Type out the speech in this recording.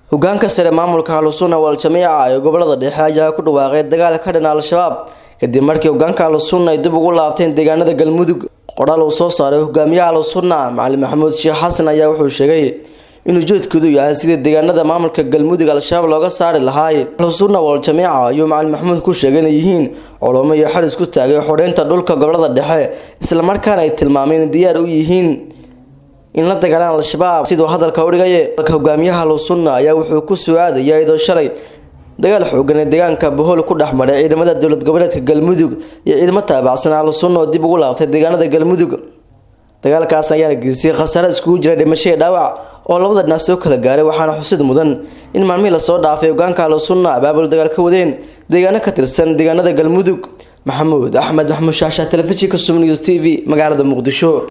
hogaanka sare maamulka ahlusunna wal-jamiica ee gobolada dhexe ayaa ku dhawaaqay dagaal ka dhan al-shabaab kadib markii hogaanka ahlusunna ay dib ugu laabteen deegaanada galmudug qoraal uu soo saaray hogaamiyaha ahlusunna macalin maxamuud sheekh xasan ayaa wuxuu sheegay inuu ujeedkoodu yahay sidii deegaanada maamulka galmudug al-shabaab looga saari lahaay ahlusunna wal-jamiica ayuu macalin maxamuud ku sheegay inay yihiin culumo iyo xaris ku taagay xoreynta dhulka gobolada dhexe islamarkaana ay tilmaameen in diyaar u yihiin in la dagaalaan al-shabaab siduu hadalka u dhigaye hogaamiyaha ahlusunna ayaa wuxuu ku soo aadaya iyadoo shalay dagaal xoogan ee deegaanka bohol ku dhex maray ciidamada dowlad goboleedka galmudug iyo ciidamo taabacsan ahlusunna oo dib ugu laabtay deegaanada galmudug dagaalkaas ayaana geystay khasaare iskugu jira dhimasho iyo dhaawac oo labada dhinac soo kala gaaray waxaana xusid mudan in maalmihii lasoo dhaafay hogaanka ahlusunna abaabul dagaal ka wadeen deegaano ka tirsan deegaanada galmudug maxamuud axmed maxamuud shaasha telefishinka sum news t v magaalada muqdisho